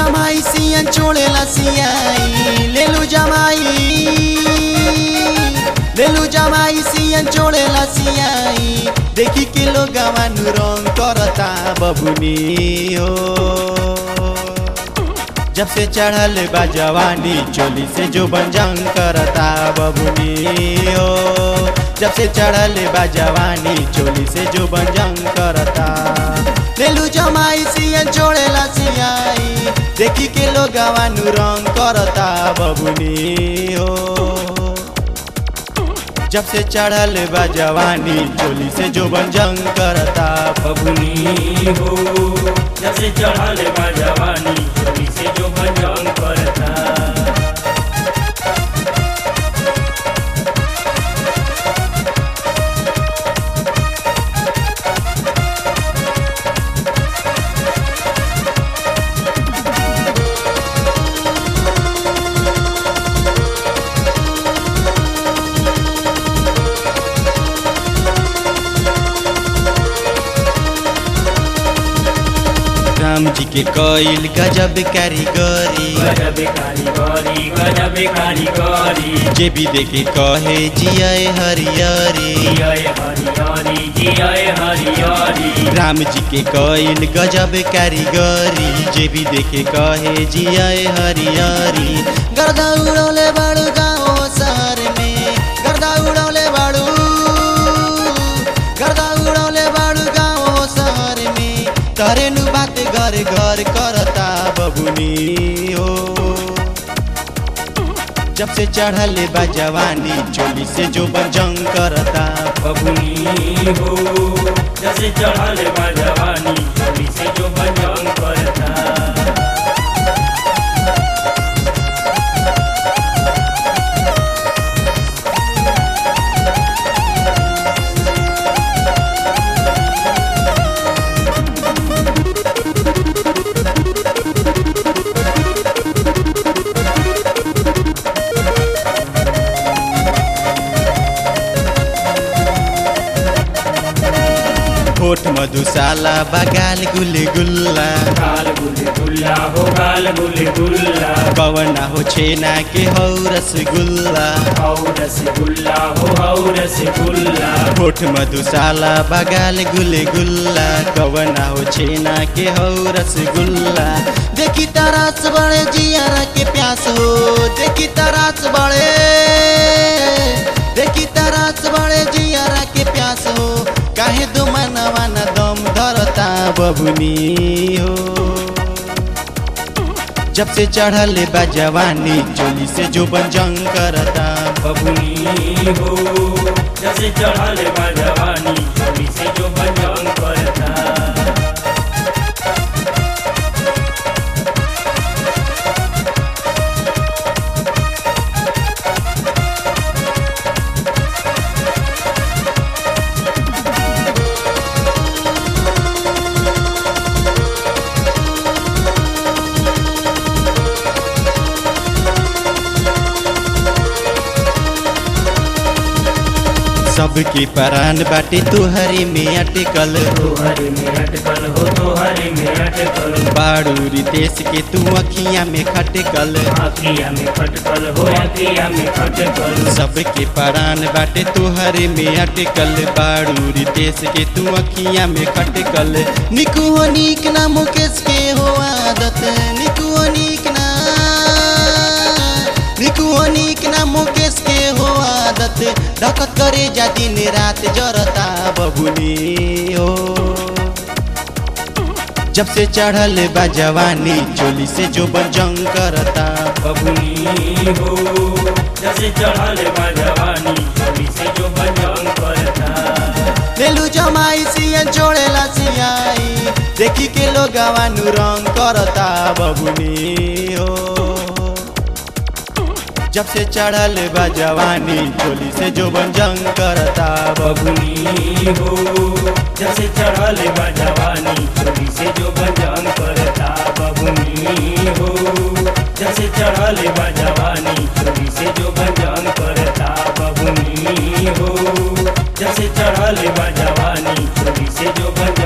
जमाई सियन छोड़ेला सियाई लेलू जमाई लेलू जमाई सियन छोड़ेला सियाई देखी के लोग गवानु रंग करता बबुनी हो जब से चढ़ल बा जवानी चोली से जो बंजंग करता बबुनी हो जब से चढ़ल बा जवानी चोली से जो बंजंग करता लेलू जमाई सियन छोड़ेला सियाई देखी के लोग गवानु रंग करता बबुनी हो जब से चढ़ल बा जवानी चोली से जो बंजंग करता बबुनी हो जब से चढ़ल बा जवानी चोरी से जो भजन करता राम जी के कईल गजब कारीगरी गजब कारीगरी गजब कारीगरी जे भी देखे कहे जियाए हरियरी जियाए हरियारी जियाए हरियारी राम जी के कईल गजब कारीगरी जे भी देखे कहे जियाए हरियरी गर्दा उड़ौले बाड़ू गाँव शहर में गर्दा उड़ौले बाड़ू गर्दा उड़ौले बाड़ू गाँव शहर में करे नु बात घर घर करता बबुनी हो जब से चढ़ल बा जवानी चोली से जो बजंग करता बबुनी हो जब से चढ़ल बा जवानी चोरी से जो भजन करता होठ मधुशाला बगाल गुल गुल्ला गाल गुल गुल्ला हो गाल गुल गुल्ला कवना हो छेना के हौ रसगुल्ला हौ रसगुल्ला हो हौ रसगुल्ला होठ मधुशाला बगाल गुल गुल्ला कवना हो छेना के हौ रसगुल्ला देखी तरास बड़े जियारा के प्यास हो देखी तरास बड़े देखी तरास बड़े जियारा के प्यास हो काहे दो मनवा न दम धरता बबुनी हो जब से चढ़ल बा जवानी चोली से जो बंजंग करता बबुनी हो जब से चढ़ल बा जवानी चोरी से जो भजन करता सबके परान बाटे तुहरी में अटकल तोहरे में अटकल हो तोहरे में अटकल बाड़ू रितेश के तू अखियां में खटकल आखिया में खटकल हो आखिया में खटकल सबके परान बाटे तुहरे में अटकल बाड़ू रितेश के तू अखियां में खटकल निकू हो नीक ना मुकेश के हो आदत निकू हो नीक ना निकू हो नीक ना मुकेश के हो आदत धकत करे जा दिन रात जरता बबुनी हो जब से चढ़ल बा जवानी चोली से जो बजंग करता बबुनी हो जब से चढ़ल बा जवानी चोरी से जो भजन करता लेलू जमाई सियन छोड़ेला सियाई देखी के लोग गवानु रंग करता बबुनी हो जब से चढ़ल बा जवानी चोली से जो बंजंग करता बबुनी हो जब से चढ़ल बा जवानी चोरी से जो भजन करता बबुनी हो जब से चढ़ल बा जवानी चोरी से जो भजन करता बबुनी हो जब से चढ़ल बा जवानी चोरी से जो भजन